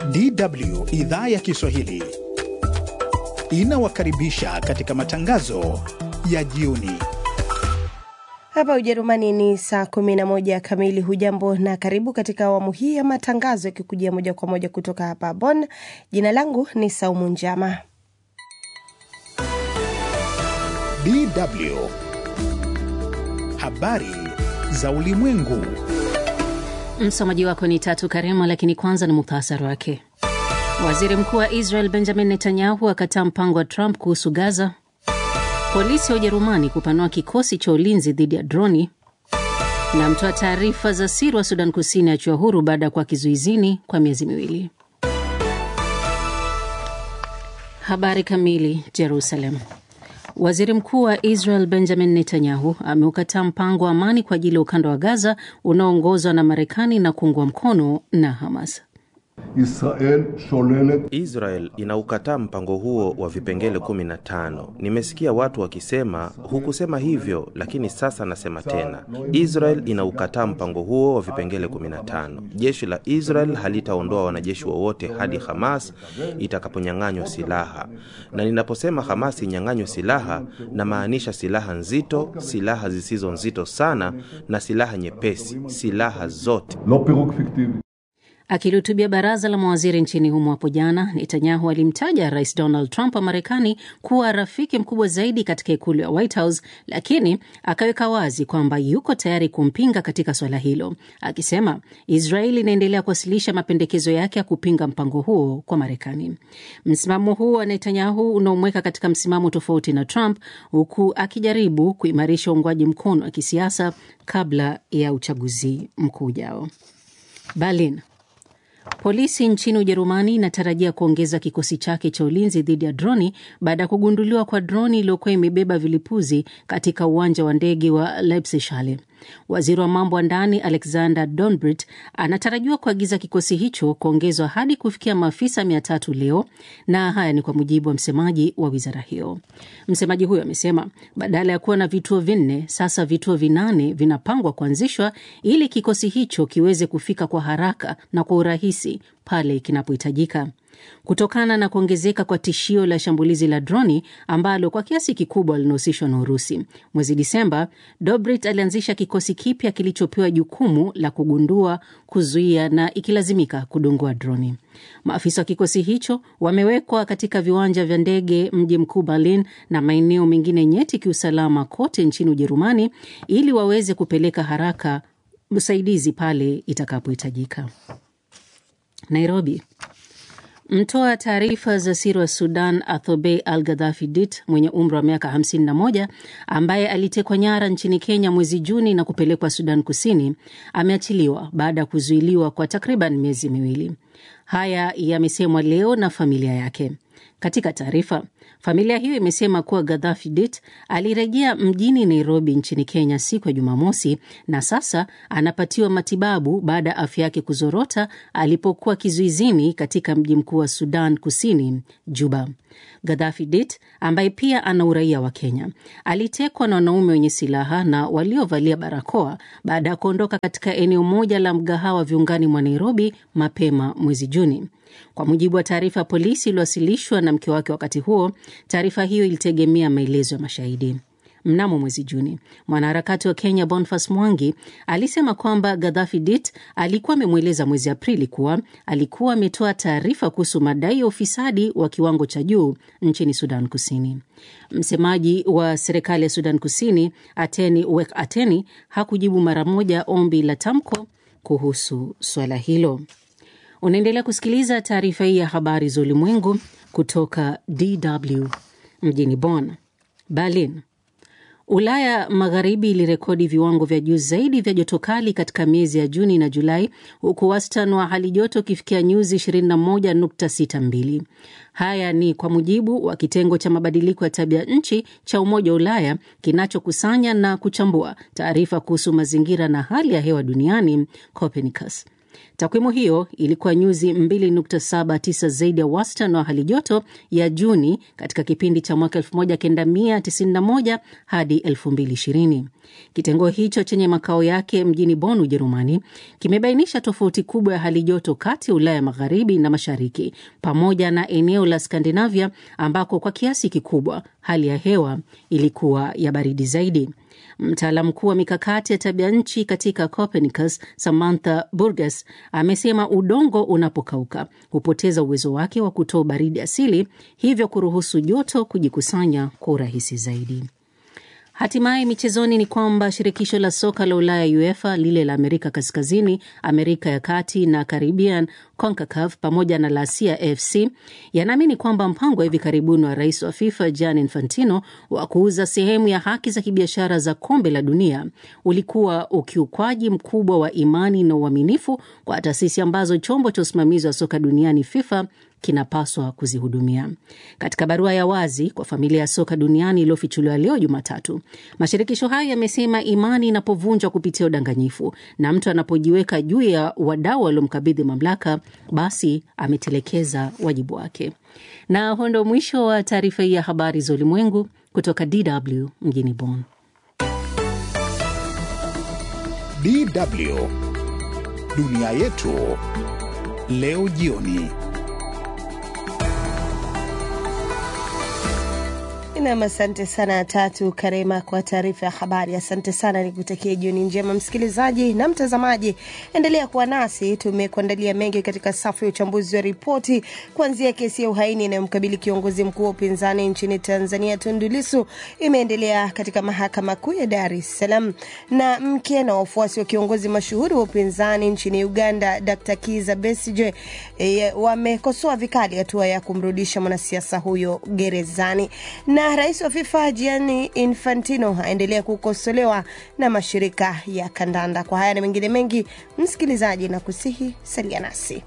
DW idhaa ya Kiswahili inawakaribisha katika matangazo ya jioni. Hapa Ujerumani ni saa 11 kamili. Hujambo na karibu katika awamu hii ya matangazo yakikujia moja kwa moja kutoka hapa Bonn. Jina langu ni Saumu Njama. DW habari za ulimwengu. Msomaji wako ni Tatu Karema, lakini kwanza ni muhtasari wake. Waziri mkuu wa Israel Benjamin Netanyahu akataa mpango wa Trump kuhusu Gaza. Polisi wa Ujerumani kupanua kikosi cha ulinzi dhidi ya droni, na mtoa taarifa za siri wa Sudan Kusini achiwa huru baada ya kuwa kizuizini kwa miezi miwili. Habari kamili. Jerusalem. Waziri mkuu wa Israel Benjamin Netanyahu ameukataa mpango wa amani kwa ajili ya ukanda wa Gaza unaoongozwa na Marekani na kuungwa mkono na Hamas. Israel sholelet Israel inaukataa mpango huo wa vipengele 15. Nimesikia watu wakisema hukusema hivyo, lakini sasa nasema tena, Israel inaukataa mpango huo wa vipengele 15. Jeshi la Israel halitaondoa wanajeshi wowote hadi Hamas itakaponyang'anywa silaha, na ninaposema Hamas inyang'anywe silaha, namaanisha silaha nzito, silaha zisizo nzito sana, na silaha nyepesi, silaha zote. לא פירוק פיקטיבי. Akilihutubia baraza la mawaziri nchini humo hapo jana, Netanyahu alimtaja Rais Donald Trump wa Marekani kuwa rafiki mkubwa zaidi katika ikulu ya White House, lakini akaweka wazi kwamba yuko tayari kumpinga katika swala hilo, akisema Israel inaendelea kuwasilisha mapendekezo yake ya kupinga mpango huo kwa Marekani. Msimamo huu wa Netanyahu unaomweka katika msimamo tofauti na Trump, huku akijaribu kuimarisha uungwaji mkono wa kisiasa kabla ya uchaguzi mkuu ujao. Berlin. Polisi nchini Ujerumani inatarajia kuongeza kikosi chake cha ulinzi dhidi ya droni baada ya kugunduliwa kwa droni iliyokuwa imebeba vilipuzi katika uwanja wa ndege wa Leipzig. Waziri wa mambo ya ndani Alexander Donbrit anatarajiwa kuagiza kikosi hicho kuongezwa hadi kufikia maafisa mia tatu leo, na haya ni kwa mujibu wa msemaji wa wizara hiyo. Msemaji huyo amesema badala ya kuwa na vituo vinne, sasa vituo vinane vinapangwa kuanzishwa ili kikosi hicho kiweze kufika kwa haraka na kwa urahisi pale kinapohitajika. Kutokana na kuongezeka kwa tishio la shambulizi la droni ambalo kwa kiasi kikubwa linahusishwa na Urusi, mwezi Disemba, Dobrit alianzisha kikosi kipya kilichopewa jukumu la kugundua, kuzuia na ikilazimika kudungua droni. Maafisa wa kikosi hicho wamewekwa katika viwanja vya ndege mji mkuu Berlin na maeneo mengine nyeti kiusalama kote nchini Ujerumani ili waweze kupeleka haraka usaidizi pale itakapohitajika. Nairobi. Mtoa taarifa za siri wa Sudan Athobey Al Gadhafi Dit mwenye umri wa miaka 51 ambaye alitekwa nyara nchini Kenya mwezi Juni na kupelekwa Sudan Kusini ameachiliwa baada ya kuzuiliwa kwa takriban miezi miwili. Haya yamesemwa leo na familia yake. Katika taarifa, familia hiyo imesema kuwa Gadhafi Dit alirejea mjini Nairobi nchini Kenya siku ya Jumamosi na sasa anapatiwa matibabu baada ya afya yake kuzorota alipokuwa kizuizini katika mji mkuu wa Sudan Kusini, Juba. Gadhafi Dit ambaye pia ana uraia wa Kenya alitekwa na wanaume wenye silaha na waliovalia barakoa baada ya kuondoka katika eneo moja la mgahawa viungani mwa Nairobi mapema mwezi Juni. Kwa mujibu wa taarifa ya polisi iliyowasilishwa na mke wake wakati huo, taarifa hiyo ilitegemea maelezo ya mashahidi. Mnamo mwezi Juni, mwanaharakati wa Kenya Boniface Mwangi alisema kwamba Gadhafi Dit alikuwa amemweleza mwezi Aprili kuwa alikuwa ametoa taarifa kuhusu madai ya ufisadi wa kiwango cha juu nchini Sudan Kusini. Msemaji wa serikali ya Sudan Kusini Ateni Wek Ateni hakujibu mara moja ombi la tamko kuhusu swala hilo. Unaendelea kusikiliza taarifa hii ya habari za ulimwengu kutoka DW mjini Bonn. Berlin. Ulaya Magharibi ilirekodi viwango vya juu zaidi vya joto kali katika miezi ya Juni na Julai, huku wastani wa hali joto ukifikia nyuzi 21.62. Haya ni kwa mujibu wa kitengo cha mabadiliko ya tabia nchi cha Umoja wa Ulaya kinachokusanya na kuchambua taarifa kuhusu mazingira na hali ya hewa duniani, Copernicus. Takwimu hiyo ilikuwa nyuzi 2.79 zaidi ya wastani wa hali joto ya Juni katika kipindi cha mwaka 1991 hadi 2020. Kitengo hicho chenye makao yake mjini Bonn, Ujerumani, kimebainisha tofauti kubwa ya hali joto kati ya Ulaya magharibi na mashariki pamoja na eneo la Skandinavia ambako kwa kiasi kikubwa hali ya hewa ilikuwa ya baridi zaidi. Mtaalamu mkuu wa mikakati ya tabia nchi katika Copernicus, Samantha Burgess, amesema udongo unapokauka hupoteza uwezo wake wa kutoa baridi asili, hivyo kuruhusu joto kujikusanya kwa urahisi zaidi. Hatimaye michezoni ni kwamba shirikisho la soka la Ulaya UEFA, lile la Amerika Kaskazini, Amerika ya Kati na Caribbean, CONCACAF pamoja na la Asia FC yanaamini kwamba mpango wa hivi karibuni wa rais wa FIFA Gianni Infantino wa kuuza sehemu ya haki za kibiashara za kombe la dunia ulikuwa ukiukwaji mkubwa wa imani na uaminifu kwa taasisi ambazo chombo cha usimamizi wa soka duniani FIFA kinapaswa kuzihudumia. Katika barua ya wazi kwa familia ya soka duniani iliyofichuliwa leo Jumatatu, mashirikisho hayo yamesema imani inapovunjwa kupitia udanganyifu na mtu anapojiweka juu ya wadau waliomkabidhi mamlaka, basi ametelekeza wajibu wake. Na huo ndo mwisho wa taarifa hii ya habari za ulimwengu kutoka DW mjini Bonn. DW dunia yetu leo jioni. Nam, asante sana Tatu Karema kwa taarifa ya habari. Asante sana, nikutakia jioni njema msikilizaji na mtazamaji. Endelea kuwa nasi, tumekuandalia mengi katika safu ya uchambuzi wa ripoti, kuanzia kesi ya uhaini inayomkabili kiongozi mkuu wa upinzani nchini Tanzania Tundu Lissu imeendelea katika mahakama kuu ya Dar es Salaam, na mke na wafuasi wa kiongozi mashuhuri wa upinzani nchini Uganda Dr. Kiza Besigye e, wamekosoa vikali hatua ya kumrudisha mwanasiasa huyo gerezani na rais wa FIFA Gianni Infantino aendelea kukosolewa na mashirika ya kandanda. Kwa haya na mengine mengi, msikilizaji, na kusihi salia nasi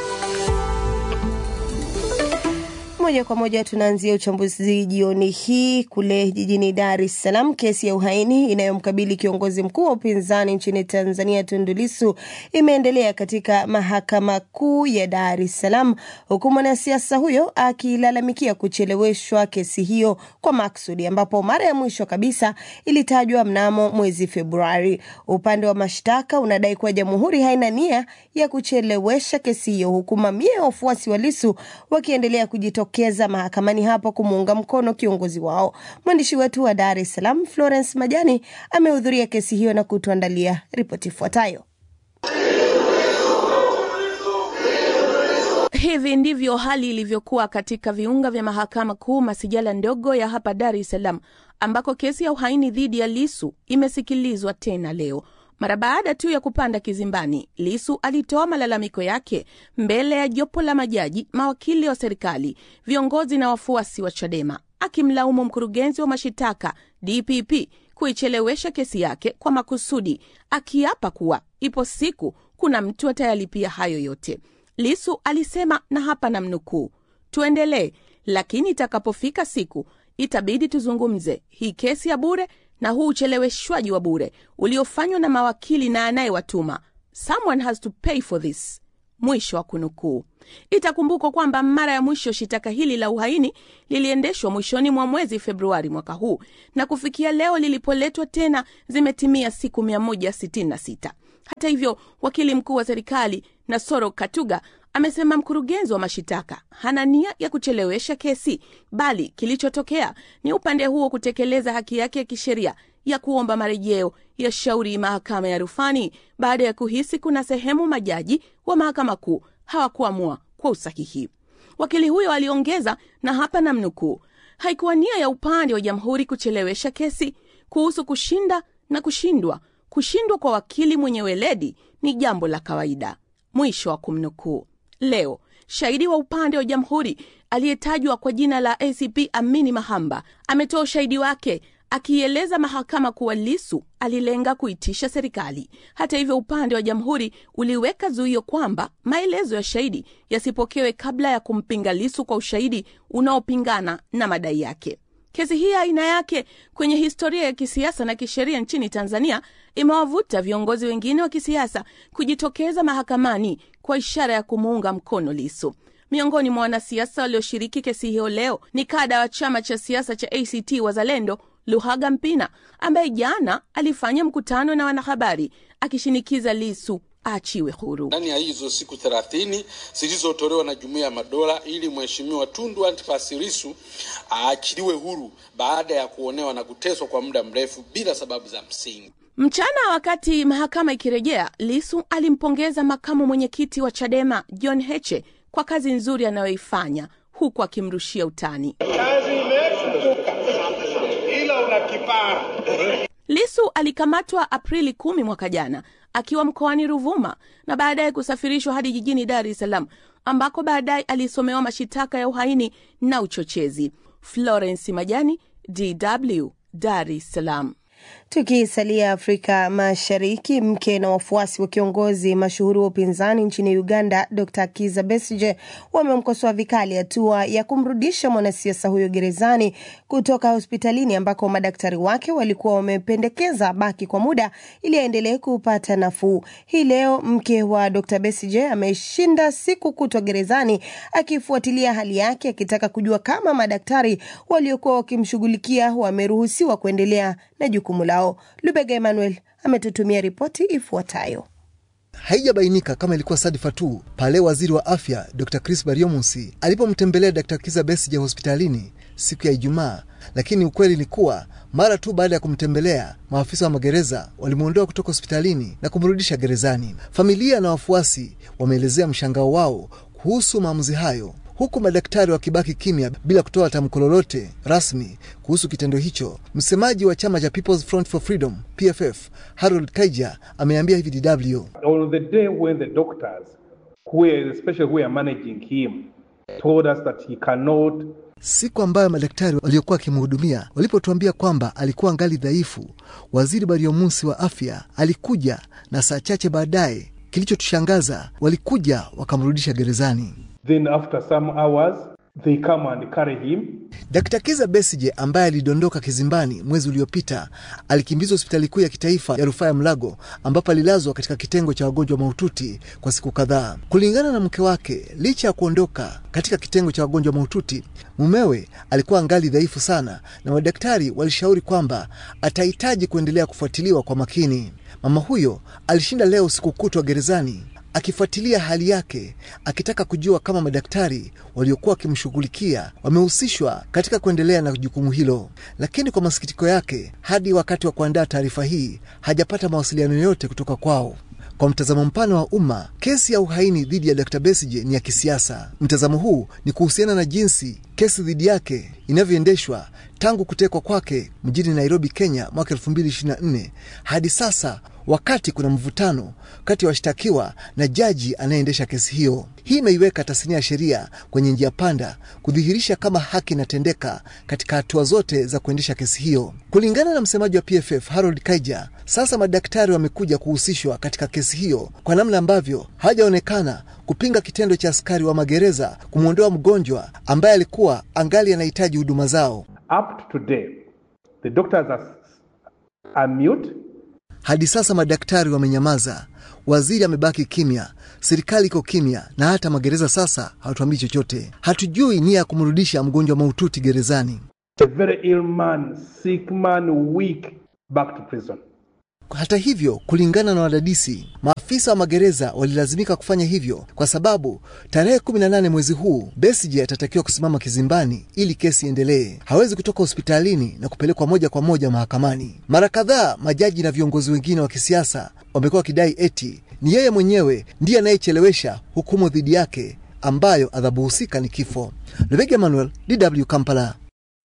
moja kwa moja tunaanzia uchambuzi jioni hii kule jijini Dar es Salaam. Kesi ya uhaini inayomkabili kiongozi mkuu wa upinzani nchini Tanzania Tundu Lissu imeendelea katika mahakama kuu ya Dar es Salaam, huku mwanasiasa huyo akilalamikia kucheleweshwa kesi hiyo kwa maksudi, ambapo mara ya mwisho kabisa ilitajwa mnamo mwezi Februari. Upande wa mashtaka unadai kuwa jamhuri haina nia ya kuchelewesha kesi hiyo, huku mamia ya wafuasi wa Lissu wakiendelea kujitokeza keza mahakamani hapo kumuunga mkono kiongozi wao. Mwandishi wetu wa Dar es Salaam Florence Majani amehudhuria kesi hiyo na kutuandalia ripoti ifuatayo. Hivi ndivyo hali ilivyokuwa katika viunga vya mahakama kuu masijala ndogo ya hapa Dar es Salaam, ambako kesi ya uhaini dhidi ya Lisu imesikilizwa tena leo. Mara baada tu ya kupanda kizimbani, Lisu alitoa malalamiko yake mbele ya jopo la majaji, mawakili wa serikali, viongozi na wafuasi wa Chadema, akimlaumu mkurugenzi wa mashitaka DPP kuichelewesha kesi yake kwa makusudi, akiapa kuwa ipo siku kuna mtu atayalipia hayo yote. Lisu alisema, na hapa namnukuu, tuendelee, lakini itakapofika siku itabidi tuzungumze hii kesi ya bure na huu ucheleweshwaji wa bure uliofanywa na mawakili na anayewatuma. Someone has to pay for this. Mwisho wa kunukuu. Itakumbukwa kwamba mara ya mwisho shitaka hili la uhaini liliendeshwa mwishoni mwa mwezi Februari mwaka huu, na kufikia leo lilipoletwa tena zimetimia siku 166. Hata hivyo, wakili mkuu wa serikali Nasoro Katuga amesema mkurugenzi wa mashitaka hana nia ya kuchelewesha kesi, bali kilichotokea ni upande huo kutekeleza haki yake ya kisheria ya kuomba marejeo ya shauri mahakama ya rufani baada ya kuhisi kuna sehemu majaji wa mahakama kuu hawakuamua kwa usahihi. Wakili huyo aliongeza, na hapa namnukuu, haikuwa nia ya upande wa jamhuri kuchelewesha kesi kuhusu kushinda na kushindwa. Kushindwa kwa wakili mwenye weledi ni jambo la kawaida. Mwisho wa kumnukuu. Leo shahidi wa upande wa jamhuri aliyetajwa kwa jina la ACP Amini Mahamba ametoa ushahidi wake akiieleza mahakama kuwa Lisu alilenga kuitisha serikali. Hata hivyo, upande wa jamhuri uliweka zuio kwamba maelezo ya shahidi yasipokewe kabla ya kumpinga Lisu kwa ushahidi unaopingana na madai yake. Kesi hii aina yake kwenye historia ya kisiasa na kisheria nchini Tanzania imewavuta viongozi wengine wa kisiasa kujitokeza mahakamani kwa ishara ya kumuunga mkono Lisu. Miongoni mwa wanasiasa walioshiriki kesi hiyo leo ni kada wa chama cha siasa cha ACT Wazalendo Luhaga Mpina ambaye jana alifanya mkutano na wanahabari akishinikiza Lisu aachiwe huru. ndani ya hizo siku thelathini zilizotolewa na Jumuiya ya Madola ili Mheshimiwa Tundu Antipas Lissu aachiliwe huru baada ya kuonewa na kuteswa kwa muda mrefu bila sababu za msingi. Mchana wakati mahakama ikirejea, Lisu alimpongeza makamu mwenyekiti wa Chadema John Heche kwa kazi nzuri anayoifanya huku akimrushia utani. Kazi imefufuka ila una kipara. Lisu alikamatwa Aprili kumi mwaka jana akiwa mkoani Ruvuma na baadaye kusafirishwa hadi jijini Dar es Salaam ambako baadaye alisomewa mashitaka ya uhaini na uchochezi. Florence Majani, DW, Dar es Salaam. Tukisalia Afrika Mashariki, mke na wafuasi wa kiongozi mashuhuri wa upinzani nchini Uganda Dr Kiza Besige wamemkosoa vikali hatua ya kumrudisha mwanasiasa huyo gerezani kutoka hospitalini ambako madaktari wake walikuwa wamependekeza baki kwa muda ili aendelee kupata nafuu. Hii leo mke wa Dr Besige ameshinda siku kutwa gerezani akifuatilia hali yake, akitaka kujua kama madaktari waliokuwa wakimshughulikia wameruhusiwa kuendelea na jukumu lao. Lubega Emmanuel ametutumia ripoti ifuatayo. Haijabainika kama ilikuwa sadfa tu pale waziri wa afya Dr Chris Bariomunsi alipomtembelea Dr Kiza Besigye hospitalini siku ya Ijumaa, lakini ukweli ni kuwa mara tu baada ya kumtembelea, maafisa wa magereza walimwondoa kutoka hospitalini na kumrudisha gerezani. Familia na wafuasi wameelezea mshangao wao kuhusu maamuzi hayo huku madaktari wakibaki kimya bila kutoa tamko lolote rasmi kuhusu kitendo hicho. Msemaji wa chama cha People's Front for Freedom PFF Harold Kaija ameambia hivi DW, On the day when the doctors, who are, especially who are managing him, told us that he cannot siku ambayo madaktari waliokuwa wakimhudumia walipotuambia kwamba alikuwa ngali dhaifu, waziri Bariomunsi wa afya alikuja na saa chache baadaye, kilichotushangaza walikuja wakamrudisha gerezani. Then after some hours, they come and carry him. Dkt. Kiza Besije ambaye alidondoka kizimbani mwezi uliopita alikimbizwa hospitali kuu ya kitaifa ya rufaa ya Mlago ambapo alilazwa katika kitengo cha wagonjwa mahututi kwa siku kadhaa. Kulingana na mke wake, licha ya kuondoka katika kitengo cha wagonjwa mahututi, mumewe alikuwa angali dhaifu sana, na madaktari walishauri kwamba atahitaji kuendelea kufuatiliwa kwa makini. Mama huyo alishinda leo usiku kutwa gerezani akifuatilia hali yake akitaka kujua kama madaktari waliokuwa wakimshughulikia wamehusishwa katika kuendelea na jukumu hilo, lakini kwa masikitiko yake, hadi wakati wa kuandaa taarifa hii hajapata mawasiliano yoyote kutoka kwao. Kwa mtazamo mpana wa umma, kesi ya uhaini dhidi ya Dr. Besigye ni ya kisiasa. Mtazamo huu ni kuhusiana na jinsi kesi dhidi yake inavyoendeshwa tangu kutekwa kwake mjini Nairobi, Kenya mwaka 2024 hadi sasa, wakati kuna mvutano kati ya washtakiwa na jaji anayeendesha kesi hiyo. Hii imeiweka tasnia ya sheria kwenye njia panda kudhihirisha kama haki inatendeka katika hatua zote za kuendesha kesi hiyo. Kulingana na msemaji wa PFF Harold Kaija, sasa madaktari wamekuja kuhusishwa katika kesi hiyo kwa namna ambavyo hawajaonekana kupinga kitendo cha askari wa magereza kumwondoa mgonjwa ambaye alikuwa angali anahitaji huduma zao. Up to today, the doctors are, are mute. Hadi sasa madaktari wamenyamaza, waziri amebaki kimya, serikali iko kimya, na hata magereza sasa hawatuambii chochote. Hatujui nia ya kumrudisha mgonjwa mahututi gerezani. A very ill man, sick man, weak, back to prison. Hata hivyo, kulingana na wadadisi, maafisa wa magereza walilazimika kufanya hivyo kwa sababu tarehe 18 mwezi huu Besigye atatakiwa kusimama kizimbani ili kesi iendelee. Hawezi kutoka hospitalini na kupelekwa moja kwa moja mahakamani. Mara kadhaa majaji na viongozi wengine wa kisiasa wamekuwa wakidai eti ni yeye mwenyewe ndiye anayechelewesha hukumu dhidi yake ambayo adhabu husika ni kifo. Lubega Emmanuel, DW Kampala.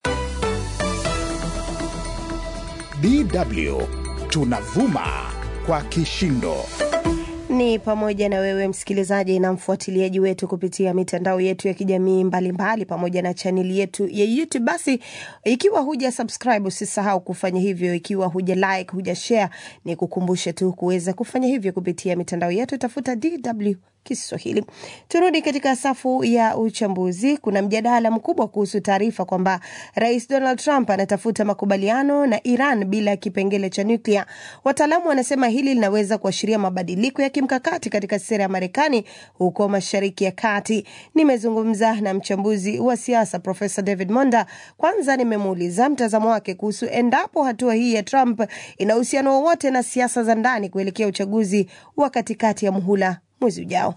DW tunavuma kwa kishindo. Ni pamoja na wewe msikilizaji na mfuatiliaji wetu kupitia mitandao yetu ya kijamii mbalimbali pamoja na chaneli yetu ya YouTube. Basi ikiwa huja subscribe, usisahau kufanya hivyo. Ikiwa huja like, huja share, ni kukumbushe tu kuweza kufanya hivyo kupitia mitandao yetu. Tafuta DW Kiswahili. Turudi katika safu ya uchambuzi. Kuna mjadala mkubwa kuhusu taarifa kwamba Rais Donald Trump anatafuta makubaliano na Iran bila kipengele cha nyuklia. Wataalamu wanasema hili linaweza kuashiria mabadiliko ya kimkakati katika sera ya Marekani huko Mashariki ya Kati. Nimezungumza na mchambuzi wa siasa Profesa David Monda. Kwanza nimemuuliza mtazamo wake kuhusu endapo hatua hii ya Trump ina uhusiano wowote na siasa za ndani kuelekea uchaguzi wa katikati ya muhula mwezi ujao.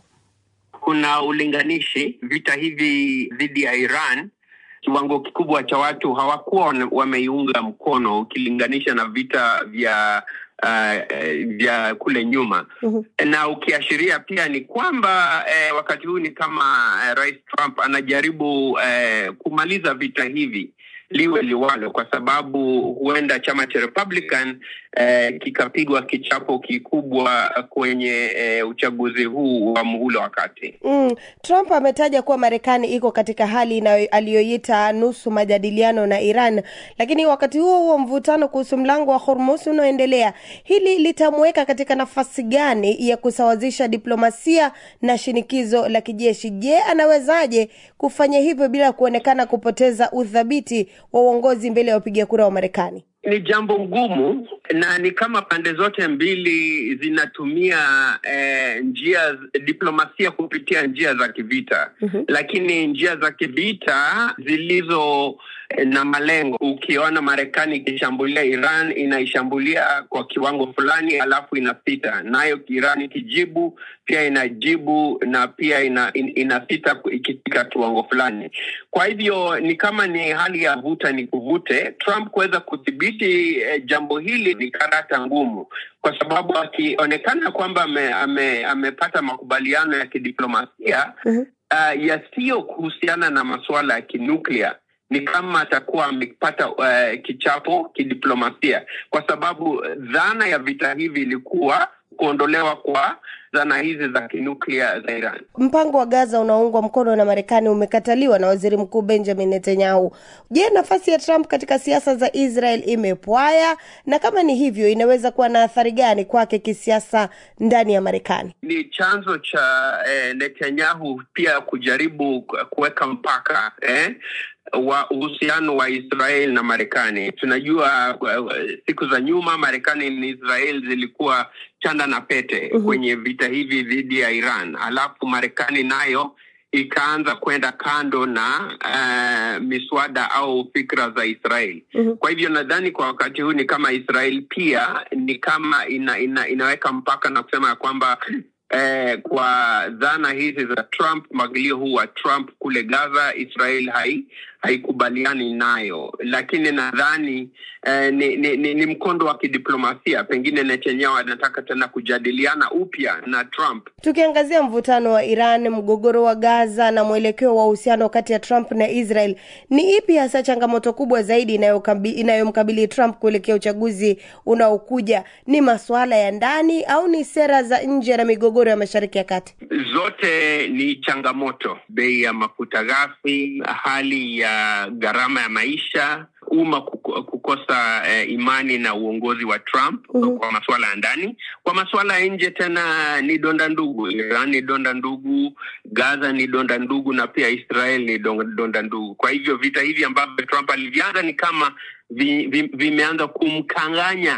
Kuna ulinganishi. Vita hivi dhidi ya Iran, kiwango kikubwa cha watu hawakuwa wameiunga mkono ukilinganisha na vita vya uh, vya kule nyuma. Uhum. Na ukiashiria pia ni kwamba eh, wakati huu ni kama eh, Rais Trump anajaribu eh, kumaliza vita hivi liwe liwalo, kwa sababu huenda chama cha Republican eh, kikapigwa kichapo kikubwa kwenye eh, uchaguzi huu wa muhula wa kati. Mm, Trump ametaja kuwa Marekani iko katika hali aliyoita nusu majadiliano na Iran, lakini wakati huo huo mvutano kuhusu mlango wa Hormuz unaoendelea. Hili litamweka katika nafasi gani ya kusawazisha diplomasia na shinikizo la kijeshi? Je, anawezaje kufanya hivyo bila kuonekana kupoteza uthabiti wa uongozi mbele ya wapiga kura wa Marekani? Ni jambo ngumu na ni kama pande zote mbili zinatumia eh, njia diplomasia kupitia njia za kivita mm-hmm. Lakini njia za kivita zilizo eh, na malengo. Ukiona Marekani ikishambulia Iran inaishambulia kwa kiwango fulani, alafu inasita nayo, Iran ikijibu pia inajibu na pia ina, in, inasita ikifika kiwango fulani. Kwa hivyo ni kama ni hali ya vuta ni kuvute. Trump kuweza kudhibiti eh, jambo hili ni karata ngumu, kwa sababu akionekana kwamba ame, ame, amepata makubaliano ya kidiplomasia uh-huh. uh, yasiyo kuhusiana na masuala ya kinuklia ni kama atakuwa amepata uh, kichapo kidiplomasia, kwa sababu dhana ya vita hivi ilikuwa kuondolewa kwa zana hizi za kinuklia za Iran. Mpango wa Gaza unaoungwa mkono na Marekani umekataliwa na waziri mkuu Benjamin Netanyahu. Je, nafasi ya Trump katika siasa za Israel imepwaya? Na kama ni hivyo, inaweza kuwa na athari gani kwake kisiasa ndani ya Marekani? Ni chanzo cha eh, Netanyahu pia kujaribu kuweka mpaka eh, wa uhusiano wa Israel na Marekani. Tunajua uh, siku za nyuma Marekani na Israel zilikuwa chanda na pete uh-huh. kwenye vita hivi dhidi ya Iran, alafu Marekani nayo ikaanza kwenda kando na uh, miswada au fikra za Israel. uh-huh. Kwa hivyo nadhani kwa wakati huu ni kama Israel pia ni kama ina, ina, inaweka mpaka na kusema ya kwamba Eh, kwa dhana hizi za Trump, mwagilio huu wa Trump kule Gaza, Israel hai haikubaliani nayo, lakini nadhani eh, ni, ni, ni, ni mkondo wa kidiplomasia. Pengine Netanyahu anataka tena kujadiliana upya na Trump. Tukiangazia mvutano wa Iran, mgogoro wa Gaza na mwelekeo wa uhusiano kati ya Trump na Israel, ni ipi hasa changamoto kubwa zaidi inayomkabili Trump kuelekea uchaguzi unaokuja? Ni masuala ya ndani au ni sera za nje na migogoro ya Mashariki ya Kati? Zote ni changamoto: bei ya mafuta ghafi, hali ya gharama ya maisha, umma kukosa eh, imani na uongozi wa Trump uh-huh. kwa masuala ya ndani. Kwa masuala ya nje tena ni donda ndugu. Iran ni donda ndugu, Gaza ni donda ndugu, na pia Israel ni donda ndugu. Kwa hivyo vita hivi ambavyo Trump alivianza ni kama vi, vi, vimeanza kumkanganya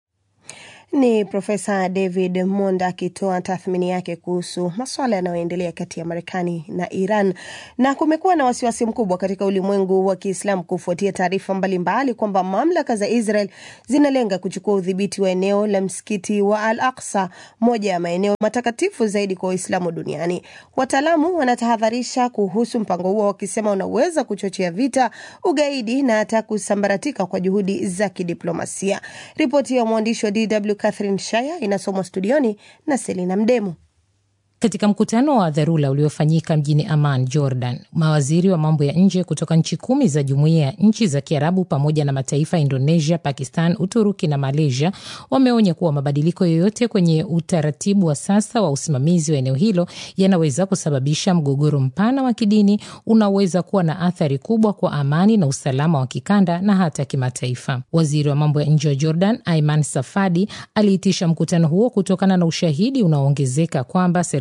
ni Profesa David Monda akitoa tathmini yake kuhusu masuala yanayoendelea kati ya Marekani na Iran. Na kumekuwa na wasiwasi mkubwa katika ulimwengu wa Kiislamu kufuatia taarifa mbalimbali kwamba mamlaka za Israel zinalenga kuchukua udhibiti wa eneo la msikiti wa Al Aqsa, moja ya maeneo matakatifu zaidi kwa Waislamu duniani. Wataalamu wanatahadharisha kuhusu mpango huo, wakisema unaweza kuchochea vita, ugaidi na hata kusambaratika kwa juhudi za kidiplomasia. Ripoti ya mwandishi wa DW Catherine Shaya inasomwa studioni na Selina Mdemu. Katika mkutano wa dharura uliofanyika mjini Amman, Jordan, mawaziri wa mambo ya nje kutoka nchi kumi za jumuiya ya nchi za Kiarabu pamoja na mataifa ya Indonesia, Pakistan, Uturuki na Malaysia wameonya kuwa mabadiliko yoyote kwenye utaratibu wa sasa wa usimamizi wa eneo hilo yanaweza kusababisha mgogoro mpana wa kidini unaoweza kuwa na athari kubwa kwa amani na usalama wa kikanda na hata kimataifa. Waziri wa mambo ya nje wa Jordan, Aiman Safadi, aliitisha mkutano huo kutokana na ushahidi unaoongezeka kwamba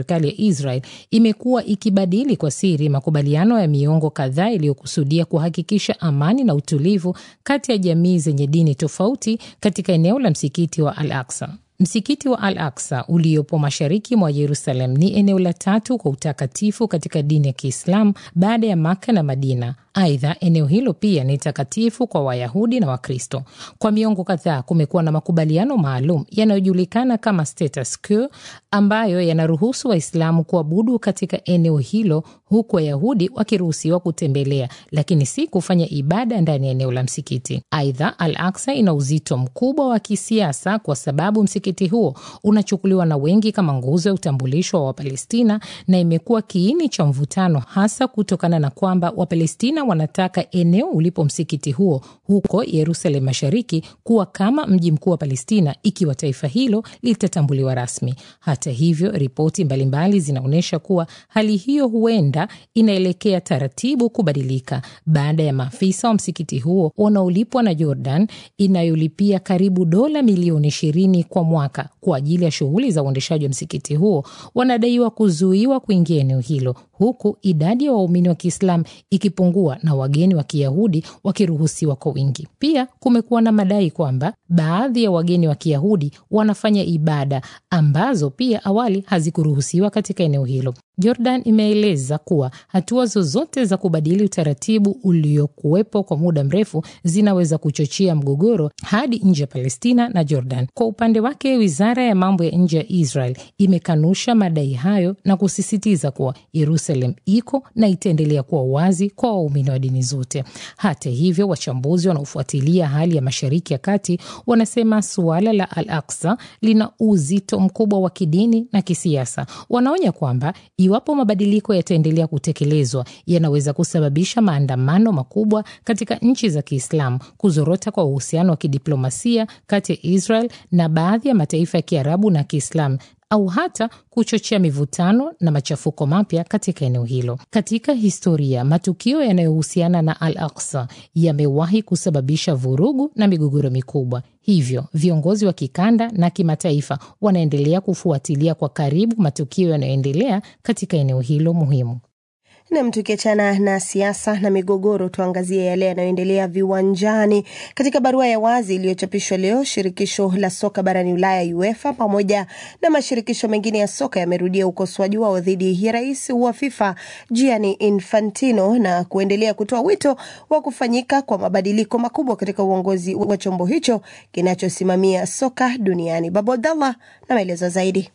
serikali ya Israel imekuwa ikibadili kwa siri makubaliano ya miongo kadhaa iliyokusudia kuhakikisha amani na utulivu kati ya jamii zenye dini tofauti katika eneo la msikiti wa Al Aksa. Msikiti wa Al Aksa uliopo mashariki mwa Yerusalem ni eneo la tatu kwa utakatifu katika dini ya Kiislamu baada ya Maka na Madina. Aidha, eneo hilo pia ni takatifu kwa Wayahudi na Wakristo. Kwa miongo kadhaa kumekuwa na makubaliano maalum yanayojulikana kama status quo, ambayo yanaruhusu Waislamu kuabudu katika eneo hilo, huku Wayahudi wakiruhusiwa kutembelea, lakini si kufanya ibada ndani ya eneo la msikiti. Aidha, Al Aksa ina uzito mkubwa wa kisiasa kwa sababu msikiti huo unachukuliwa na wengi kama nguzo ya utambulisho wa Wapalestina na imekuwa kiini cha mvutano, hasa kutokana na kwamba Wapalestina wanataka eneo ulipo msikiti huo huko Yerusalem Mashariki kuwa kama mji mkuu wa Palestina ikiwa taifa hilo litatambuliwa rasmi. Hata hivyo, ripoti mbalimbali zinaonyesha kuwa hali hiyo huenda inaelekea taratibu kubadilika baada ya maafisa wa msikiti huo wanaolipwa na Jordan inayolipia karibu dola milioni ishirini kwa mwaka kwa ajili ya shughuli za uendeshaji wa msikiti huo wanadaiwa kuzuiwa kuingia eneo hilo huku idadi ya wa waumini wa Kiislamu ikipungua na wageni wa Kiyahudi wakiruhusiwa kwa wingi. Pia kumekuwa na madai kwamba baadhi ya wageni wa Kiyahudi wanafanya ibada ambazo pia awali hazikuruhusiwa katika eneo hilo. Jordan imeeleza kuwa hatua zozote za kubadili utaratibu uliokuwepo kwa muda mrefu zinaweza kuchochea mgogoro hadi nje ya Palestina na Jordan. Kwa upande wake, wizara ya mambo ya nje ya Israel imekanusha madai hayo na kusisitiza kuwa Jerusalem iko na itaendelea kuwa wazi kwa waumini wa dini zote. Hata hivyo, wachambuzi wanaofuatilia hali ya Mashariki ya Kati wanasema suala la Al Aksa lina uzito mkubwa wa kidini na kisiasa. Wanaonya kwamba iwapo mabadiliko yataendelea kutekelezwa, yanaweza kusababisha maandamano makubwa katika nchi za Kiislamu, kuzorota kwa uhusiano wa kidiplomasia kati ya Israel na baadhi ya mataifa ya Kiarabu na Kiislamu au hata kuchochea mivutano na machafuko mapya katika eneo hilo. Katika historia, matukio yanayohusiana na Al Aksa yamewahi kusababisha vurugu na migogoro mikubwa. Hivyo viongozi wa kikanda na kimataifa wanaendelea kufuatilia kwa karibu matukio yanayoendelea katika eneo hilo muhimu. Nam, tukiachana na siasa na migogoro, tuangazie yale yanayoendelea viwanjani. Katika barua ya wazi iliyochapishwa leo, shirikisho la soka barani Ulaya UEFA pamoja na mashirikisho mengine ya soka yamerudia ukosoaji wao dhidi ya rais wa FIFA Gianni Infantino na kuendelea kutoa wito wa kufanyika kwa mabadiliko makubwa katika uongozi wa chombo hicho kinachosimamia soka duniani. Babu Abdallah na maelezo zaidi.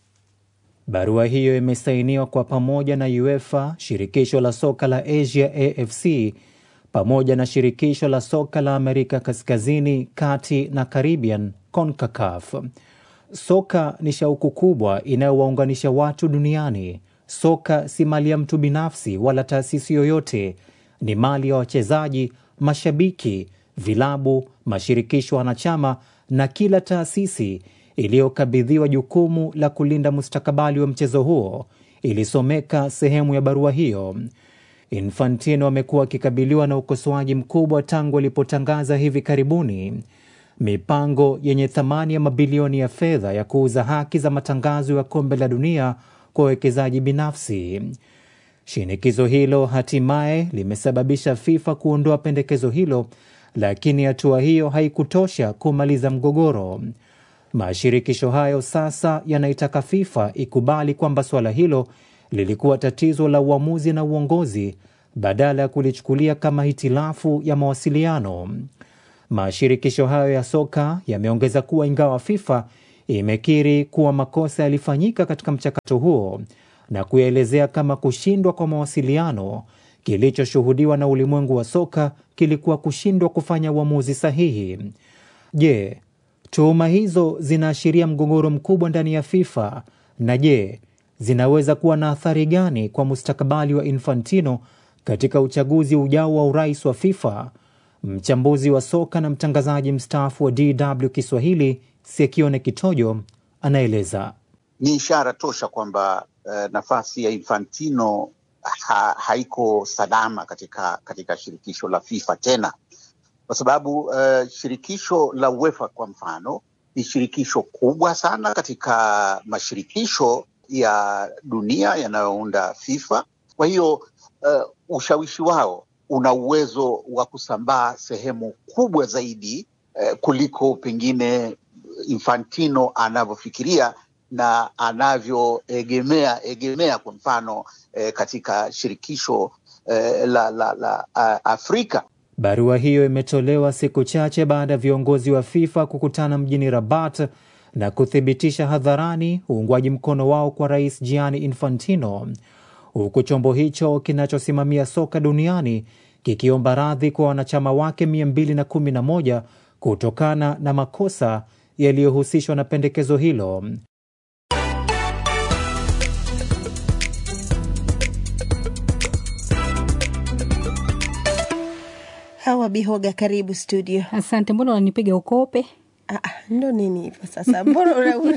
Barua hiyo imesainiwa kwa pamoja na UEFA, shirikisho la soka la Asia AFC, pamoja na shirikisho la soka la Amerika Kaskazini, Kati na Caribbean CONCACAF. Soka ni shauku kubwa inayowaunganisha watu duniani. Soka si mali ya mtu binafsi wala taasisi yoyote, ni mali ya wachezaji, mashabiki, vilabu, mashirikisho wanachama na kila taasisi iliyokabidhiwa jukumu la kulinda mustakabali wa mchezo huo, ilisomeka sehemu ya barua hiyo. Infantino amekuwa akikabiliwa na ukosoaji mkubwa tangu alipotangaza hivi karibuni mipango yenye thamani ya mabilioni ya fedha ya kuuza haki za matangazo ya kombe la dunia kwa wawekezaji binafsi. Shinikizo hilo hatimaye limesababisha FIFA kuondoa pendekezo hilo, lakini hatua hiyo haikutosha kumaliza mgogoro. Mashirikisho hayo sasa yanaitaka FIFA ikubali kwamba suala hilo lilikuwa tatizo la uamuzi na uongozi badala ya kulichukulia kama hitilafu ya mawasiliano. Mashirikisho hayo ya soka yameongeza kuwa ingawa FIFA imekiri kuwa makosa yalifanyika katika mchakato huo na kuyaelezea kama kushindwa kwa mawasiliano, kilichoshuhudiwa na ulimwengu wa soka kilikuwa kushindwa kufanya uamuzi sahihi. Je, tuhuma hizo zinaashiria mgogoro mkubwa ndani ya FIFA? Na je, zinaweza kuwa na athari gani kwa mustakabali wa Infantino katika uchaguzi ujao wa urais wa FIFA? Mchambuzi wa soka na mtangazaji mstaafu wa DW Kiswahili Sekione Kitojo anaeleza. Ni ishara tosha kwamba uh, nafasi ya Infantino ha, haiko salama katika, katika shirikisho la FIFA tena kwa sababu uh, shirikisho la UEFA kwa mfano ni shirikisho kubwa sana katika mashirikisho ya dunia yanayounda FIFA. Kwa hiyo uh, ushawishi wao una uwezo wa kusambaa sehemu kubwa zaidi uh, kuliko pengine Infantino anavyofikiria na anavyoegemea egemea kwa mfano eh, katika shirikisho eh, la, la, la uh, Afrika. Barua hiyo imetolewa siku chache baada ya viongozi wa FIFA kukutana mjini Rabat na kuthibitisha hadharani uungwaji mkono wao kwa Rais Gianni Infantino, huku chombo hicho kinachosimamia soka duniani kikiomba radhi kwa wanachama wake 211 kutokana na makosa yaliyohusishwa na pendekezo hilo. Hawa Bihoga, karibu studio. Asante. Mbona unanipiga ukope? Ah, ndo nini hivyo sasa? Mbona una- una-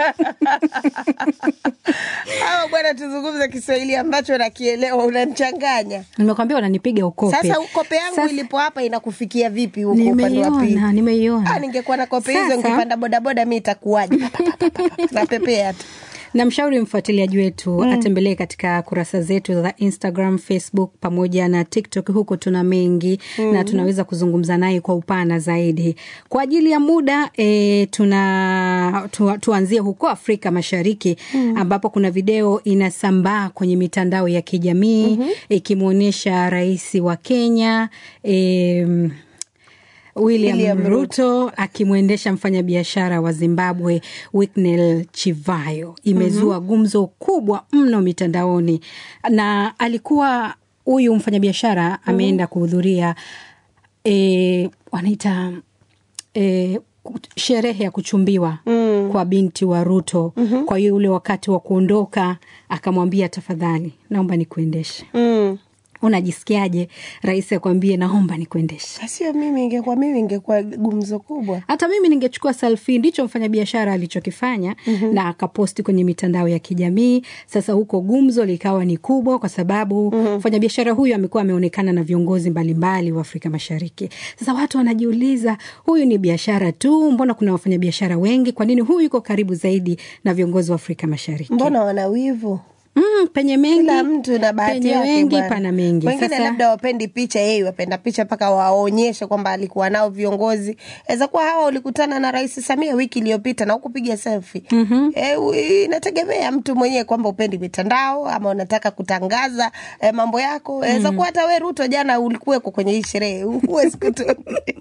hawa bwana, tuzungumze Kiswahili ambacho nakielewa, unanichanganya Nimekwambia unanipiga ukope. sasa. Kope yangu Sasa- ilipo hapa inakufikia vipi huko upande wa pili? Nimeiona, nimeiona. Ah, ningekuwa na kope hizo Sasa- nikipanda bodaboda mi itakuwaje? Napepea tu. Namshauri mfuatiliaji wetu atembelee katika kurasa zetu za Instagram, Facebook pamoja na TikTok. Huko tuna mengi Mm. na tunaweza kuzungumza naye kwa upana zaidi. Kwa ajili ya muda e, tuna tu, tuanzie huko Afrika Mashariki Mm. ambapo kuna video inasambaa kwenye mitandao ya kijamii Mhm. ikimwonyesha rais wa Kenya e, William, William Ruto akimwendesha mfanyabiashara wa Zimbabwe Winnie Chivayo. Imezua gumzo kubwa mno mitandaoni, na alikuwa huyu mfanyabiashara ameenda kuhudhuria e, wanaita e, sherehe ya kuchumbiwa kwa binti wa Ruto. Kwa hiyo ule wakati wa kuondoka akamwambia, tafadhali naomba nikuendeshe. Unajisikiaje rais akwambie naomba nikuendeshe? Sio mimi, ingekuwa mimi ingekuwa gumzo kubwa. Hata mimi ningechukua selfie. Ndicho mfanyabiashara alichokifanya Mhm. na akaposti kwenye mitandao ya kijamii. Sasa huko gumzo likawa ni kubwa, kwa sababu mfanyabiashara huyu amekuwa ameonekana na viongozi mbalimbali wa Afrika Mashariki. Sasa watu wanajiuliza, huyu ni biashara tu? Mbona kuna wafanyabiashara wengi? Kwa nini huyu yuko karibu zaidi na viongozi wa Afrika Mashariki? Mbona wana wivu? Mm, penye mengi Kila mtu na bahati penye yake wengi bwana. pana mengi. Wengine Sasa- labda wapendi picha, yeye wapenda picha mpaka waonyeshe kwamba alikuwa nao viongozi. Aweza kuwa hawa ulikutana na Rais Samia wiki iliyopita na ukupiga selfie. Mhm. E, inategemea mtu mwenyewe kwamba upendi mitandao ama unataka kutangaza e, mambo yako. Aweza Mm. kuwa hata we Ruto jana ulikuweko kwenye hii sherehe, huwezi kutu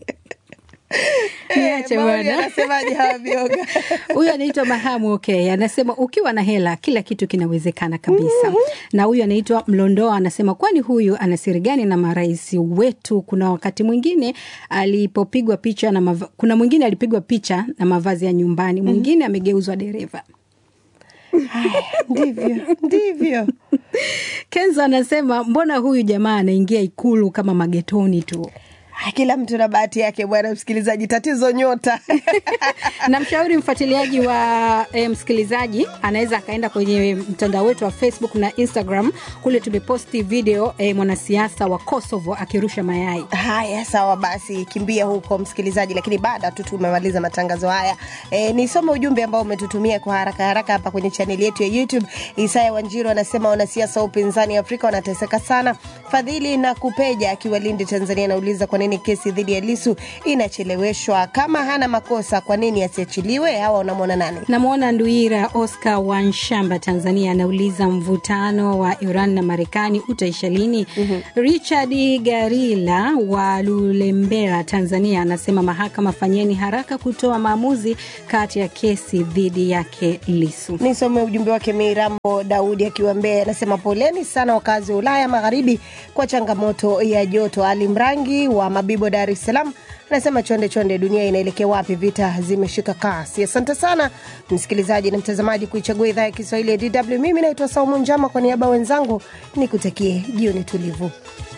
Niache maoni bwana. anasemaje hawa vioga? huyu anaitwa Mahamu okay. Anasema ukiwa na hela kila kitu kinawezekana kabisa. Na huyu anaitwa Mlondoa anasema kwani huyu ana siri gani na marais wetu? Kuna wakati mwingine alipopigwa picha na mava... kuna mwingine alipigwa picha na mavazi ya nyumbani, mwingine amegeuzwa dereva. Ndivyo, ndivyo. Kenzo anasema mbona huyu jamaa anaingia ikulu kama magetoni tu. Ah, Kila mtu na bahati yake bwana msikilizaji, tatizo nyota. Namshauri mfuatiliaji wa e, msikilizaji anaweza akaenda kwenye mtandao wetu wa Facebook na Instagram. Kule tumeposti video e, mwanasiasa wa Kosovo akirusha mayai. Haya, sawa basi, kimbia huko msikilizaji, lakini baada tu tumemaliza matangazo haya e, nisome ujumbe ambao umetutumia kwa haraka haraka hapa kwenye chaneli yetu ya YouTube. Isaya Wanjiru anasema wanasiasa wa upinzani Afrika wanateseka sana. Fadhili na Kupeja akiwa Lindi, Tanzania, anauliza kwa nini kesi dhidi ya Lisu inacheleweshwa? Kama hana makosa, kwa nini asiachiliwe? Hawa unamwona nani? Namwona Nduira Oscar Wanshamba, Tanzania, anauliza mvutano wa Iran na Marekani utaisha lini? Richard Garila wa Lulembera, Tanzania, anasema mahakama, fanyeni haraka kutoa maamuzi kati ya kesi dhidi yake Lisu. Nisome ujumbe wake. Mirambo Daudi akiwa Mbeya anasema poleni sana wakazi wa Ulaya Magharibi kwa changamoto ya joto. Ali Mrangi wa Mabibo, Dar es Salaam anasema chonde chonde, dunia inaelekea wapi? Vita zimeshika kasi. Asante sana msikilizaji na mtazamaji kuichagua idhaa ya Kiswahili ya DW. Mimi naitwa Saumu Njama, kwa niaba ya wenzangu nikutakie jioni tulivu.